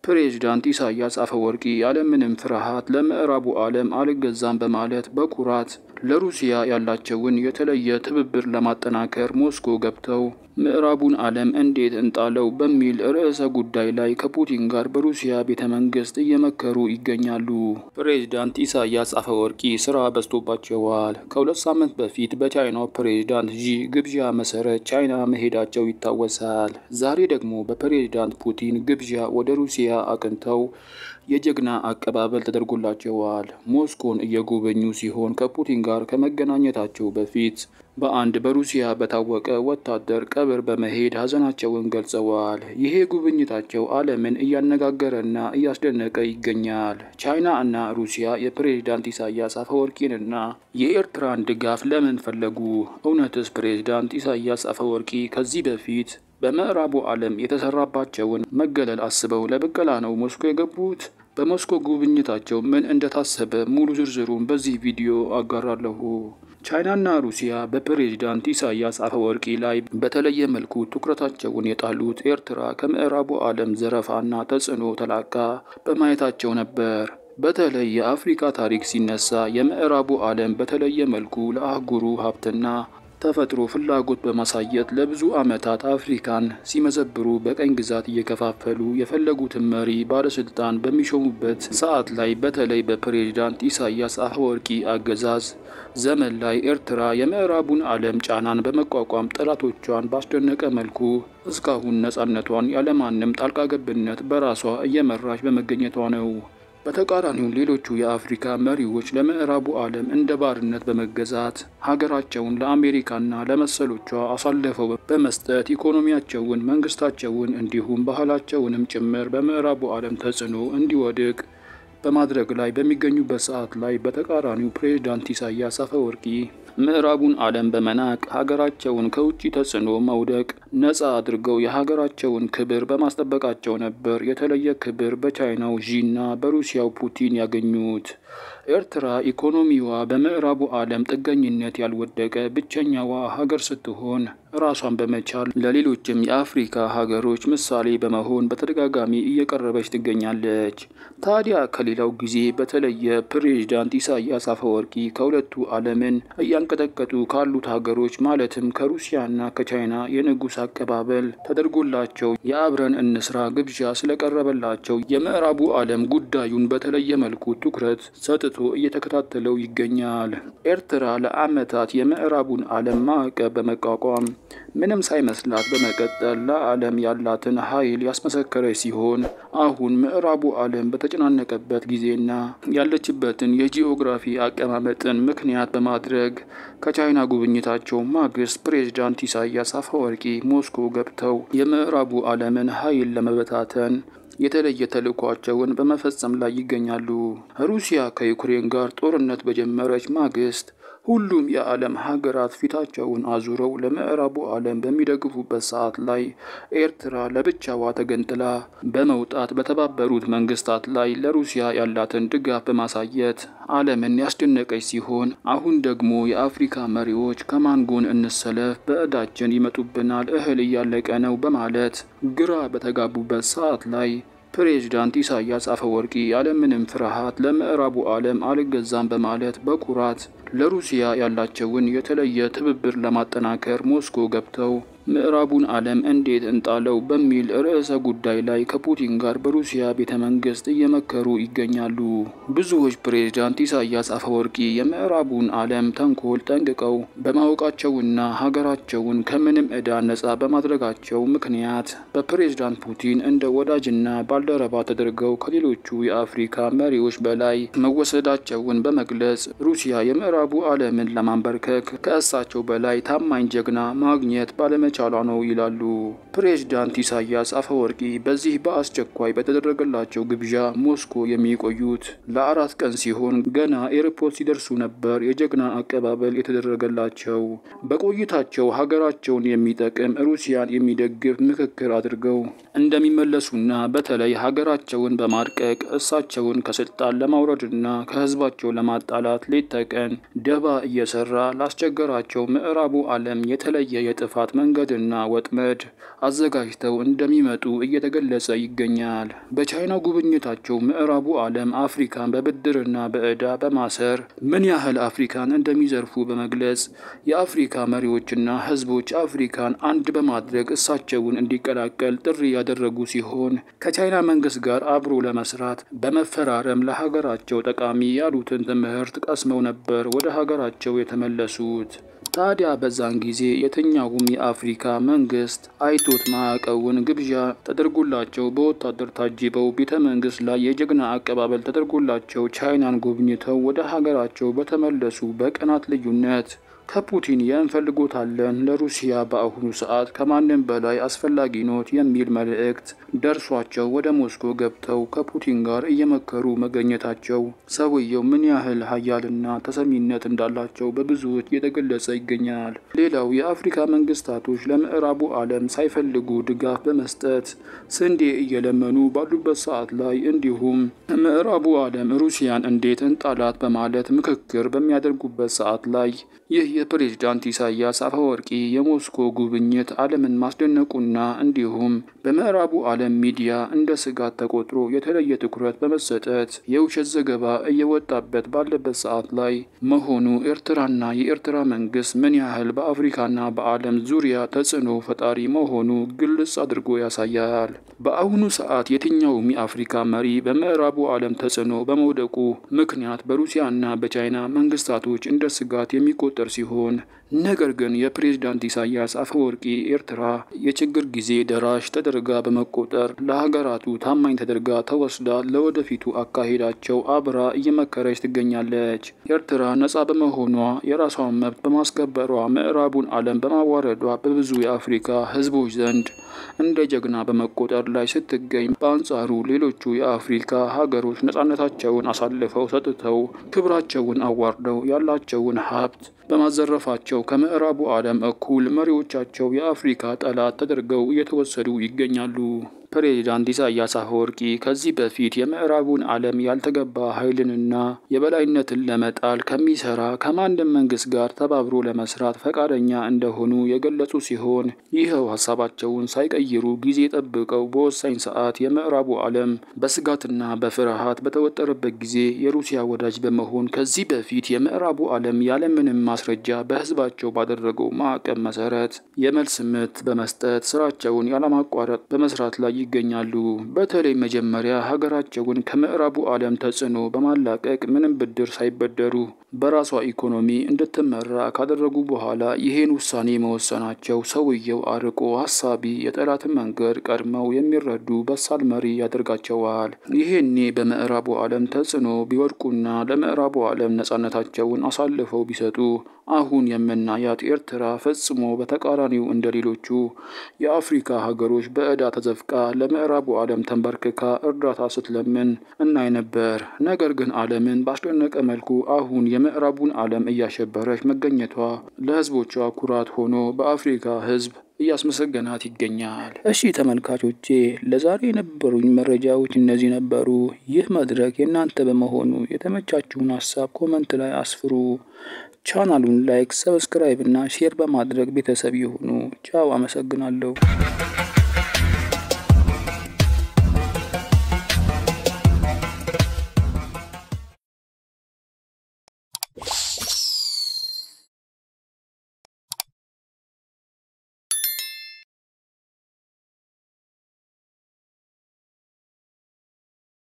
ፕሬዝዳንት ኢሳያስ አፈወርቂ ያለምንም ፍርሃት ለምዕራቡ ዓለም አልገዛም በማለት በኩራት ለሩሲያ ያላቸውን የተለየ ትብብር ለማጠናከር ሞስኮ ገብተው ምዕራቡን ዓለም እንዴት እንጣለው በሚል ርዕሰ ጉዳይ ላይ ከፑቲን ጋር በሩሲያ ቤተ መንግስት እየመከሩ ይገኛሉ። ፕሬዝዳንት ኢሳያስ አፈወርቂ ስራ በዝቶባቸዋል። ከሁለት ሳምንት በፊት በቻይናው ፕሬዝዳንት ዢ ግብዣ መሰረት ቻይና መሄዳቸው ይታወሳል። ዛሬ ደግሞ በፕሬዝዳንት ፑቲን ግብዣ ወደ ሩሲያ አቅንተው የጀግና አቀባበል ተደርጎላቸዋል። ሞስኮን እየጎበኙ ሲሆን ከፑቲን ጋር ከመገናኘታቸው በፊት በአንድ በሩሲያ በታወቀ ወታደር ቀብር በመሄድ ሀዘናቸውን ገልጸዋል። ይሄ ጉብኝታቸው ዓለምን እያነጋገረና እያስደነቀ ይገኛል። ቻይና እና ሩሲያ የፕሬዝዳንት ኢሳያስ አፈወርቂንና የኤርትራን ድጋፍ ለምን ፈለጉ? እውነትስ ፕሬዝዳንት ኢሳያስ አፈወርቂ ከዚህ በፊት በምዕራቡ ዓለም የተሰራባቸውን መገለል አስበው ለብቀላ ነው ሞስኮ የገቡት? በሞስኮ ጉብኝታቸው ምን እንደታሰበ ሙሉ ዝርዝሩን በዚህ ቪዲዮ አጋራለሁ። ቻይናና ሩሲያ በፕሬዝዳንት ኢሳያስ አፈወርቂ ላይ በተለየ መልኩ ትኩረታቸውን የጣሉት ኤርትራ ከምዕራቡ ዓለም ዘረፋና ተጽዕኖ ተላቃ በማየታቸው ነበር። በተለይ የአፍሪካ ታሪክ ሲነሳ የምዕራቡ ዓለም በተለየ መልኩ ለአህጉሩ ሀብትና ተፈጥሮ ፍላጎት በማሳየት ለብዙ ዓመታት አፍሪካን ሲመዘብሩ በቀኝ ግዛት እየከፋፈሉ የፈለጉትን መሪ ባለስልጣን በሚሾሙበት ሰዓት ላይ በተለይ በፕሬዝዳንት ኢሳያስ አፈወርቂ አገዛዝ ዘመን ላይ ኤርትራ የምዕራቡን ዓለም ጫናን በመቋቋም ጠላቶቿን ባስደነቀ መልኩ እስካሁን ነጻነቷን ያለማንም ጣልቃ ገብነት በራሷ እየመራች በመገኘቷ ነው። በተቃራኒው ሌሎቹ የአፍሪካ መሪዎች ለምዕራቡ ዓለም እንደ ባርነት በመገዛት ሀገራቸውን ለአሜሪካና ለመሰሎቿ አሳልፈው በመስጠት ኢኮኖሚያቸውን፣ መንግስታቸውን እንዲሁም ባህላቸውንም ጭምር በምዕራቡ ዓለም ተጽዕኖ እንዲወድቅ በማድረግ ላይ በሚገኙበት ሰዓት ላይ በተቃራኒው ፕሬዝዳንት ኢሳያስ አፈወርቂ ምዕራቡን ዓለም በመናቅ ሀገራቸውን ከውጭ ተጽዕኖ መውደቅ ነጻ አድርገው የሀገራቸውን ክብር በማስጠበቃቸው ነበር የተለየ ክብር በቻይናው ዢና በሩሲያው ፑቲን ያገኙት። ኤርትራ ኢኮኖሚዋ በምዕራቡ ዓለም ጥገኝነት ያልወደቀ ብቸኛዋ ሀገር ስትሆን ራሷን በመቻል ለሌሎችም የአፍሪካ ሀገሮች ምሳሌ በመሆን በተደጋጋሚ እየቀረበች ትገኛለች። ታዲያ ከሌላው ጊዜ በተለየ ፕሬዝዳንት ኢሳያስ አፈወርቂ ከሁለቱ ዓለምን እያንቀጠቀጡ ካሉት ሀገሮች ማለትም ከሩሲያና ከቻይና የንጉሥ አቀባበል ተደርጎላቸው የአብረን እንስራ ግብዣ ስለቀረበላቸው የምዕራቡ ዓለም ጉዳዩን በተለየ መልኩ ትኩረት ሰጥቶ እየተከታተለው ይገኛል። ኤርትራ ለዓመታት የምዕራቡን ዓለም ማዕቀብ በመቋቋም ምንም ሳይመስላት በመቀጠል ለዓለም ያላትን ኃይል ያስመሰከረች ሲሆን አሁን ምዕራቡ ዓለም በተጨናነቀበት ጊዜና ያለችበትን የጂኦግራፊ አቀማመጥን ምክንያት በማድረግ ከቻይና ጉብኝታቸው ማግስት ፕሬዝዳንት ኢሳያስ አፈወርቂ ሞስኮ ገብተው የምዕራቡ ዓለምን ኃይል ለመበታተን የተለየ ተልዕኳቸውን በመፈጸም ላይ ይገኛሉ። ሩሲያ ከዩክሬን ጋር ጦርነት በጀመረች ማግስት ሁሉም የዓለም ሀገራት ፊታቸውን አዙረው ለምዕራቡ ዓለም በሚደግፉበት ሰዓት ላይ ኤርትራ ለብቻዋ ተገንጥላ በመውጣት በተባበሩት መንግስታት ላይ ለሩሲያ ያላትን ድጋፍ በማሳየት ዓለምን ያስደነቀች ሲሆን አሁን ደግሞ የአፍሪካ መሪዎች ከማን ጎን እንሰለፍ፣ በዕዳችን ይመጡብናል፣ እህል እያለቀ ነው በማለት ግራ በተጋቡበት ሰዓት ላይ ፕሬዝዳንት ኢሳያስ አፈወርቂ ያለምንም ፍርሃት ለምዕራቡ ዓለም አልገዛም በማለት በኩራት ለሩሲያ ያላቸውን የተለየ ትብብር ለማጠናከር ሞስኮ ገብተው ምዕራቡን ዓለም እንዴት እንጣለው በሚል ርዕሰ ጉዳይ ላይ ከፑቲን ጋር በሩሲያ ቤተ መንግስት እየመከሩ ይገኛሉ። ብዙዎች ፕሬዝዳንት ኢሳያስ አፈወርቂ የምዕራቡን ዓለም ተንኮል ጠንቅቀው በማወቃቸውና ሀገራቸውን ከምንም ዕዳ ነጻ በማድረጋቸው ምክንያት በፕሬዝዳንት ፑቲን እንደ ወዳጅና ባልደረባ ተደርገው ከሌሎቹ የአፍሪካ መሪዎች በላይ መወሰዳቸውን በመግለጽ ሩሲያ የምዕራቡ ዓለምን ለማንበርከክ ከእሳቸው በላይ ታማኝ ጀግና ማግኘት ባለመ ቻሏ ነው ይላሉ። ፕሬዝዳንት ኢሳያስ አፈወርቂ በዚህ በአስቸኳይ በተደረገላቸው ግብዣ ሞስኮ የሚቆዩት ለአራት ቀን ሲሆን ገና ኤርፖርት ሲደርሱ ነበር የጀግና አቀባበል የተደረገላቸው። በቆይታቸው ሀገራቸውን የሚጠቅም ሩሲያን የሚደግፍ ምክክር አድርገው እንደሚመለሱና በተለይ ሀገራቸውን በማድቀቅ እሳቸውን ከስልጣን ለማውረድና ከህዝባቸው ለማጣላት ሌት ተቀን ደባ እየሰራ ላስቸገራቸው ምዕራቡ ዓለም የተለየ የጥፋት መንገድ እቅድና ወጥመድ አዘጋጅተው እንደሚመጡ እየተገለጸ ይገኛል። በቻይና ጉብኝታቸው ምዕራቡ ዓለም አፍሪካን በብድርና በዕዳ በማሰር ምን ያህል አፍሪካን እንደሚዘርፉ በመግለጽ የአፍሪካ መሪዎችና ሕዝቦች አፍሪካን አንድ በማድረግ እሳቸውን እንዲቀላቀል ጥሪ ያደረጉ ሲሆን ከቻይና መንግስት ጋር አብሮ ለመስራት በመፈራረም ለሀገራቸው ጠቃሚ ያሉትን ትምህርት ቀስመው ነበር ወደ ሀገራቸው የተመለሱት። ታዲያ በዛን ጊዜ የትኛውም የአፍሪካ መንግስት አይቶት ማያውቀውን ግብዣ ተደርጎላቸው በወታደር ታጅበው ቤተ መንግስት ላይ የጀግና አቀባበል ተደርጎላቸው ቻይናን ጎብኝተው ወደ ሀገራቸው በተመለሱ በቀናት ልዩነት ከፑቲን የእንፈልጎታለን ለሩሲያ በአሁኑ ሰዓት ከማንም በላይ አስፈላጊ ኖት የሚል መልእክት ደርሷቸው ወደ ሞስኮ ገብተው ከፑቲን ጋር እየመከሩ መገኘታቸው ሰውየው ምን ያህል ሀያልና ተሰሚነት እንዳላቸው በብዙዎች እየተገለጸ ይገኛል። ሌላው የአፍሪካ መንግስታቶች ለምዕራቡ ዓለም ሳይፈልጉ ድጋፍ በመስጠት ስንዴ እየለመኑ ባሉበት ሰዓት ላይ እንዲሁም ምዕራቡ ዓለም ሩሲያን እንዴት እንጣላት በማለት ምክክር በሚያደርጉበት ሰዓት ላይ ይህ የፕሬዝዳንት ኢሳያስ አፈወርቂ የሞስኮ ጉብኝት ዓለምን ማስደነቁና እንዲሁም በምዕራቡ ዓለም ሚዲያ እንደ ስጋት ተቆጥሮ የተለየ ትኩረት በመሰጠት የውሸት ዘገባ እየወጣበት ባለበት ሰዓት ላይ መሆኑ ኤርትራና የኤርትራ መንግስት ምን ያህል በአፍሪካና በዓለም ዙሪያ ተጽዕኖ ፈጣሪ መሆኑ ግልጽ አድርጎ ያሳያል። በአሁኑ ሰዓት የትኛውም የአፍሪካ መሪ በምዕራቡ ዓለም ተጽዕኖ በመውደቁ ምክንያት በሩሲያና በቻይና መንግስታቶች እንደ ስጋት የሚቆጠር ሲሆን ነገር ግን የፕሬዝዳንት ኢሳያስ አፈወርቂ ኤርትራ የችግር ጊዜ ደራሽ ተደርጋ በመቆጠር ለሀገራቱ ታማኝ ተደርጋ ተወስዳ ለወደፊቱ አካሄዳቸው አብራ እየመከረች ትገኛለች። ኤርትራ ነጻ በመሆኗ የራሷን መብት በማስከበሯ ምዕራቡን ዓለም በማዋረዷ በብዙ የአፍሪካ ህዝቦች ዘንድ እንደ ጀግና በመቆጠር ላይ ስትገኝ፣ በአንጻሩ ሌሎቹ የአፍሪካ ሀገሮች ነጻነታቸውን አሳልፈው ሰጥተው ክብራቸውን አዋርደው ያላቸውን ሀብት በማዘረፋቸው ከምዕራቡ ዓለም እኩል መሪዎቻቸው የአፍሪካ ጠላት ተደርገው እየተወሰዱ ይገኛሉ። ፕሬዚዳንት ኢሳያስ አፈወርቂ ከዚህ በፊት የምዕራቡን ዓለም ያልተገባ ኃይልንና የበላይነትን ለመጣል ከሚሰራ ከማንም መንግስት ጋር ተባብሮ ለመስራት ፈቃደኛ እንደሆኑ የገለጹ ሲሆን ይኸው ሀሳባቸውን ሳይቀይሩ ጊዜ ጠብቀው በወሳኝ ሰዓት የምዕራቡ ዓለም በስጋትና በፍርሃት በተወጠረበት ጊዜ የሩሲያ ወዳጅ በመሆን ከዚህ በፊት የምዕራቡ ዓለም ያለምንም ማስረጃ በህዝባቸው ባደረገው ማዕቀብ መሰረት የመልስ ምት በመስጠት ስራቸውን ያለማቋረጥ በመስራት ላይ ይገኛሉ። በተለይ መጀመሪያ ሀገራቸውን ከምዕራቡ ዓለም ተጽዕኖ በማላቀቅ ምንም ብድር ሳይበደሩ በራሷ ኢኮኖሚ እንድትመራ ካደረጉ በኋላ ይህን ውሳኔ መወሰናቸው ሰውየው አርቆ ሀሳቢ፣ የጠላትን መንገድ ቀድመው የሚረዱ በሳል መሪ ያደርጋቸዋል። ይሄኔ በምዕራቡ ዓለም ተጽዕኖ ቢወድቁና ለምዕራቡ ዓለም ነጻነታቸውን አሳልፈው ቢሰጡ አሁን የምናያት ኤርትራ ፈጽሞ በተቃራኒው እንደ ሌሎቹ የአፍሪካ ሀገሮች በዕዳ ተዘፍቃ ለምዕራቡ ዓለም ተንበርክካ እርዳታ ስትለምን እናይ ነበር። ነገር ግን ዓለምን ባስደነቀ መልኩ አሁን የምዕራቡን ዓለም እያሸበረች መገኘቷ ለሕዝቦቿ ኩራት ሆኖ በአፍሪካ ሕዝብ እያስመሰገናት ይገኛል። እሺ ተመልካቾቼ ለዛሬ የነበሩኝ መረጃዎች እነዚህ ነበሩ። ይህ መድረክ የእናንተ በመሆኑ የተመቻችሁን ሀሳብ ኮመንት ላይ አስፍሩ። ቻናሉን ላይክ፣ ሰብስክራይብ እና ሼር በማድረግ ቤተሰብ የሆኑ ቻው። አመሰግናለሁ።